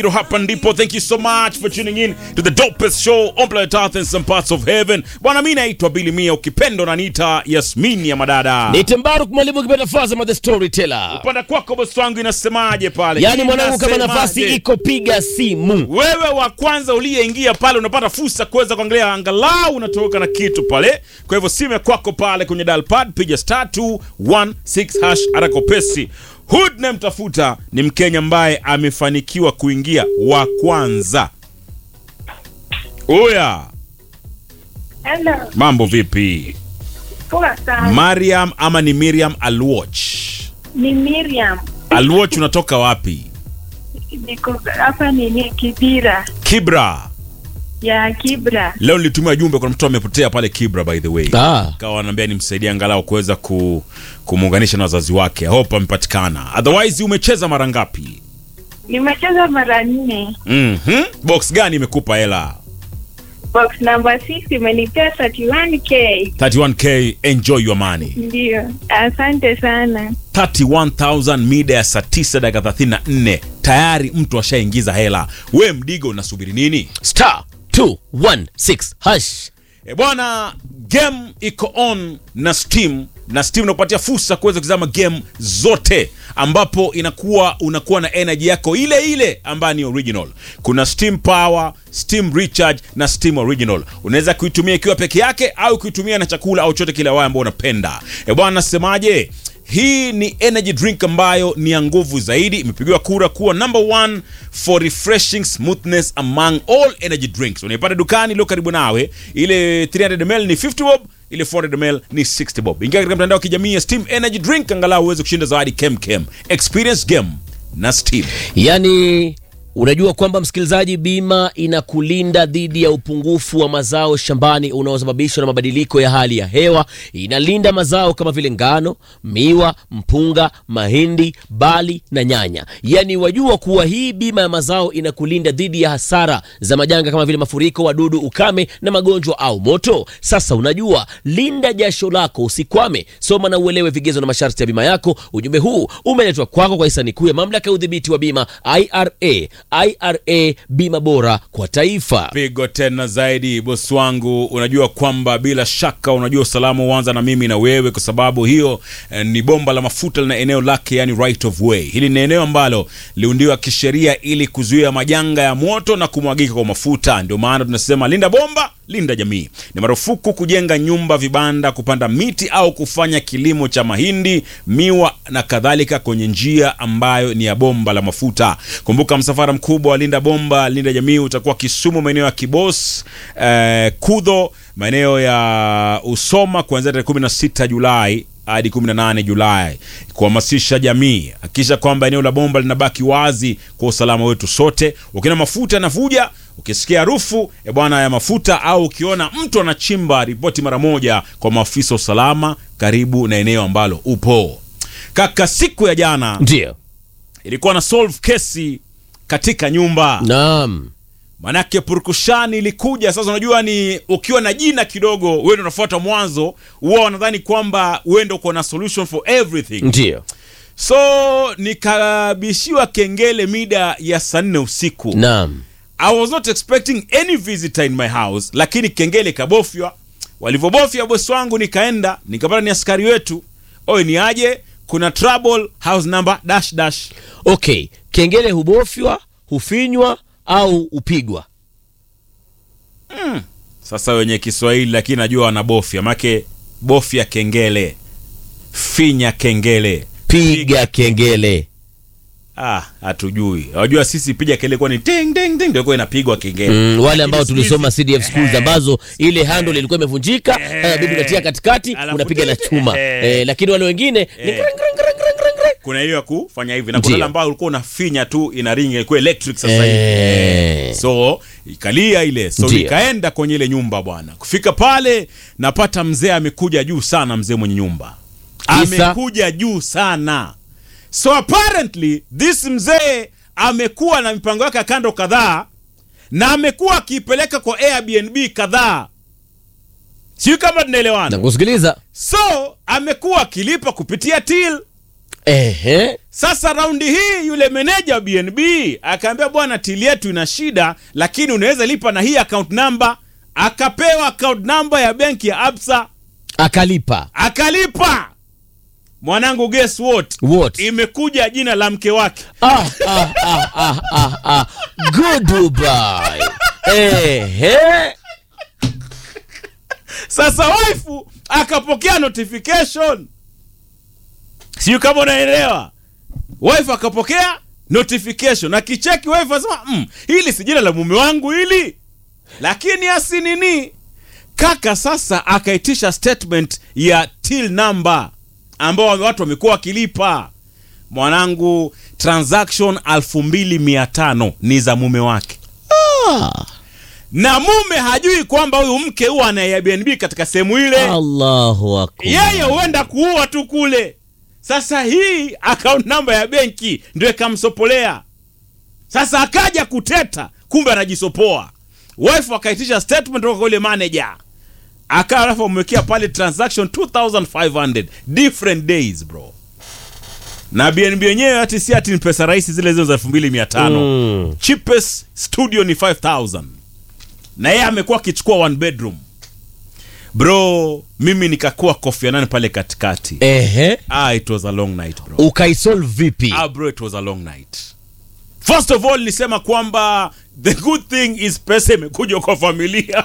hapa ndipo thank you so much for tuning in to the dopest show on planet earth and some parts of heaven bwana mi naitwa bili mia ukipendo naniita yasmini ya madada Ni Tembaruk mwalimu ukipenda Fazama the storyteller. upanda kwako bosi wangu inasemaje pale Yaani mwanangu, kama Inasemaje? nafasi iko, piga simu. wewe wa kwanza uliyeingia pale unapata fursa kuweza kuangalia angalau unatoka na kitu pale kwa hivyo simu ya kwako pale kwenye dial pad piga star 216 hash arakopesi hood namtafuta ni mkenya ambaye amefanikiwa kuingia wa kwanza oya Hello. mambo vipi Poa sana. mariam ama ni miriam alwatch Ni Miriam. alwatch unatoka wapi Niko hapa nini Kibira. kibra Ya Kibra. leo nilitumia jumbe kuna mtu amepotea pale kibra by the way Ah, kawa anaambia nimsaidie angalau kuweza ku, kumuunganisha na wazazi wake hope amepatikana otherwise umecheza mara ngapi Nimecheza mara nne. mm-hmm. box gani imekupa hela Box number 6 imenipea 31k. 31k enjoy your money Ndio. Asante sana. 31000 mida ya saa 9 dakika 34 tayari mtu ashaingiza hela we mdigo unasubiri nini star 216 hash. e bwana game iko on na steam na steam inakupatia fursa kuweza kuzama game zote ambapo inakuwa unakuwa na energy yako ile ile ambayo ni original kuna steam power steam recharge na steam original unaweza kuitumia ikiwa peke yake au kuitumia na chakula au chote kile wao ambao unapenda e bwana nasemaje hii ni energy drink ambayo ni ya nguvu zaidi imepigiwa kura kuwa number one for refreshing smoothness among all energy drinks unaipata dukani iliyo karibu nawe ile 300 ml ni 50 bob ile 400 ml ni 60 bob ingia katika mtandao wa kijamii ya steam energy drink angalau uweze kushinda zawadi kem kem experience game na steam Yaani unajua kwamba msikilizaji, bima inakulinda dhidi ya upungufu wa mazao shambani unaosababishwa na mabadiliko ya hali ya hewa. Inalinda mazao kama vile ngano, miwa, mpunga, mahindi, bali na nyanya. Yaani wajua kuwa hii bima ya mazao inakulinda dhidi ya hasara za majanga kama vile mafuriko, wadudu, ukame na magonjwa au moto. Sasa unajua, linda jasho lako, usikwame. Soma na uelewe vigezo na masharti ya bima yako. Ujumbe huu umeletwa kwako kwa hisani kuu ya mamlaka ya udhibiti wa bima IRA. IRA, bima bora kwa taifa. pigo tena zaidi bosi wangu unajua kwamba bila shaka unajua usalama huanza na mimi na wewe kwa sababu hiyo eh, ni bomba la mafuta lina eneo lake yani right of way hili ni eneo ambalo liundiwa kisheria ili kuzuia majanga ya moto na kumwagika kwa mafuta ndio maana tunasema linda bomba linda jamii ni marufuku kujenga nyumba vibanda kupanda miti au kufanya kilimo cha mahindi miwa na kadhalika kwenye njia ambayo ni ya bomba la mafuta kumbuka msafara mkubwa wa linda bomba linda jamii utakuwa kisumu maeneo ya kibos eh, kudho maeneo ya usoma kuanzia tarehe 16 julai hadi 18 Julai kuhamasisha jamii. Hakikisha kwamba eneo la bomba linabaki wazi kwa usalama wetu sote. Ukiona mafuta yanavuja, ukisikia harufu e bwana ya mafuta, au ukiona mtu anachimba, ripoti mara moja kwa maafisa wa usalama karibu na eneo ambalo upo. Kaka, siku ya jana Ndio, ilikuwa na solve kesi katika nyumba naam. manake purukushani ilikuja sasa unajua ni ukiwa na jina kidogo wewe ndio unafuata mwanzo huwa wanadhani kwamba wewe ndio uko na solution for everything Ndio, so nikabishiwa kengele mida ya saa nne usiku naam. i was not expecting any visitor in my house lakini kengele kabofywa walivyobofya bosi wangu nikaenda nikapata ni askari wetu oye ni aje kuna trouble house number dash dash Okay, kengele hubofywa, hufinywa au hupigwa? sasa wenye kiswahili lakini najua wanabofya make bofya kengele finya kengele Piga kengele. ah hatujui wajua sisi piga kengele kwa ni ting ting ting ndio kwa inapigwa kengele Mm, wale ambao Lakini tulisoma siku CDF schools hizi- ambazo ile handle ilikuwa imevunjika, Eh. eh, bibi unatia katikati, Alafu unapiga na ting- chuma. eh. Eh, lakini wale wengine ni Eh. greng, greng, greng, greng, greng, greng. kuna hiyo ya kufanya hivi na Ndio. kuna ile ambayo ulikuwa unafinya tu ina ring ilikuwa electric sasa hivi Eh. so ikalia ile so Ndio. nikaenda kwenye ile nyumba bwana kufika pale napata mzee amekuja juu sana mzee mwenye nyumba Kisa? amekuja juu sana so apparently this mzee amekuwa na mipango yake ya kando kadhaa na amekuwa akiipeleka kwa airbnb kadhaa sijui kama tunaelewana Nakusikiliza. so amekuwa akilipa kupitia till Ehe. Sasa raundi hii yule meneja wa BNB akaambia, bwana, tili yetu ina shida, lakini unaweza lipa na hii account number. Akapewa account number ya benki ya Absa Akalipa. akalipa. Mwanangu, guess what? What? Imekuja jina la mke wake. Ah, ah, ah, ah, ah, ah. Good Dubai. Ehe. Sasa waifu akapokea notification, sijui kama unaelewa. Wife akapokea notification, akicheki wife asema mm, hili si jina la mume wangu hili, lakini asi nini kaka. Sasa akaitisha statement ya till number ambao watu wamekuwa wakilipa. Mwanangu, transaction 2500 ni za mume wake Ah, na mume hajui kwamba huyu mke huwa ana Airbnb katika sehemu ile Allahu akbar. yeye huenda kuua tu kule. Sasa hii account namba ya benki ndio ikamsopolea. Sasa akaja kuteta, kumbe anajisopoa. Wife akaitisha statement kutoka kwa yule manager, akawa alafu amwekea pale transaction 2500 different days bro, na BNB yenyewe hati si ati ni pesa rahisi, zile zile za 2500 Mm. cheapest studio ni 5000 na yeye amekuwa akichukua one bedroom bro mimi nikakuwa Kofi Annan pale katikati Ehe. ah, it was a long night bro Ukaisolve vipi? ah, bro it was a long night first of all nilisema kwamba the good thing is pesa imekuja kwa familia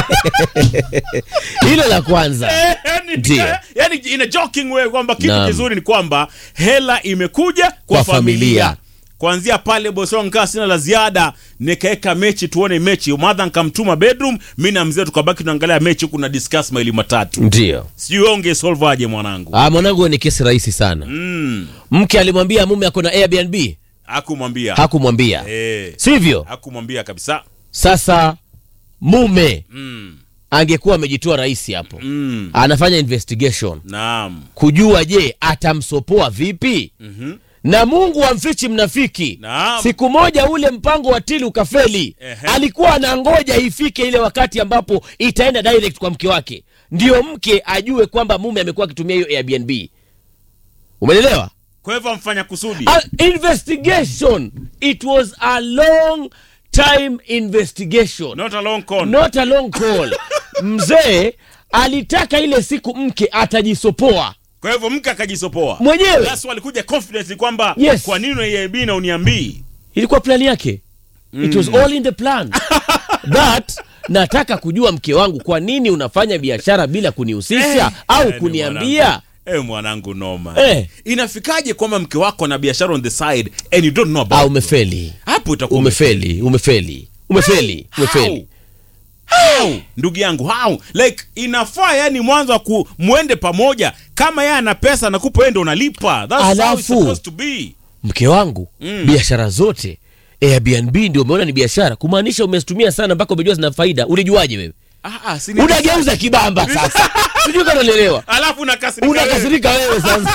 Hilo la kwanza. yani, Ndio. yani in a joking way kwamba kitu Naam. kizuri ni kwamba hela imekuja kwa, Kwa familia, familia. kuanzia pale bosi wangu kaa sina la ziada nikaeka mechi tuone mechi madha nkamtuma bedroom mi na mzee tukabaki tunaangalia mechi huku na discuss maili matatu Ndio. sijui wewe ungesolve aje mwanangu Ah, mwanangu ni kesi rahisi sana. mm. Mke alimwambia mume ako na Airbnb, hakumwambia hakumwambia. eh, Sivyo? hakumwambia kabisa Sasa mume mm. angekuwa amejitoa rahisi hapo. Mm. Anafanya investigation naam kujua je, atamsopoa vipi? Mhm. na Mungu amfichi mnafiki. Naam. Siku moja ule mpango wa tili ukafeli. Ehe. Alikuwa anangoja ifike ile wakati ambapo itaenda direct kwa mke wake, ndio mke ajue kwamba mume amekuwa akitumia hiyo Airbnb. Umeelewa? kwa hivyo amfanya kusudi A investigation. It was a long time investigation. not a long con Not a long call. Mzee alitaka ile siku mke atajisopoa kwa hivyo mke akajisopoa mwenyewe. That's why alikuja confidently kwamba Yes. kwa nini unaiab na uniambii ilikuwa plani yake it was all in the plan that nataka kujua mke wangu kwa nini unafanya biashara bila kunihusisha au Eh, ni kuniambia mwanangu. Eh, mwanangu noma Eh. inafikaje kwamba mke wako ana biashara on the side and you don't know about ah, it? umefeli hapo itakuwa umefeli umefeli umefeli umefeli How? ndugu yangu how like inafaa yani mwanzo wa ku mwende pamoja kama yeye ana pesa nakupa yeye ndo unalipa That's how it's Alafu. supposed to be mke wangu Mm. biashara zote Airbnb ndio umeona ni biashara kumaanisha umezitumia sana mpaka umejua zina faida ulijuaje wewe ah, ah, si ni- unageuza kibamba sasa sijui kama unaelewa alafu unakasirika wewe. unakasirika wewe sasa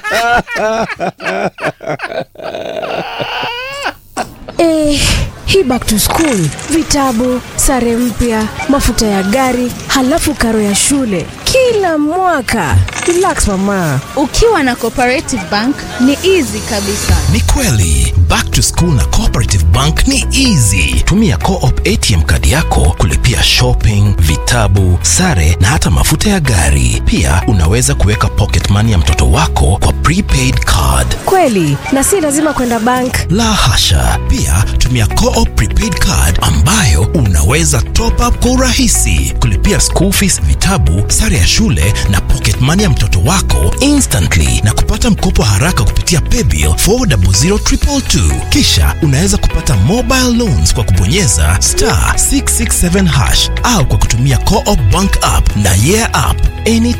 Eh, hii back to school, vitabu, sare mpya, mafuta ya gari, halafu karo ya shule kila mwaka. Relax mama. ukiwa na cooperative bank ni easy kabisa Ni kweli back to school na cooperative bank ni easy. Tumia co-op ATM kadi yako kulipia shopping, vitabu, sare na hata mafuta ya gari. Pia unaweza kuweka pocket money ya mtoto wako kwa prepaid card. Kweli, na si lazima kwenda bank. La hasha! Pia tumia co-op prepaid card ambayo unaweza top up kwa urahisi, kulipia school fees, vitabu, sare ya shule na pocket money ya mtoto wako instantly na kupata mkopo haraka kupitia paybill 400222. Kisha unaweza kupata mobile loans kwa kubonyeza star 667 hash au kwa kutumia co-op bank app na yeah app anytime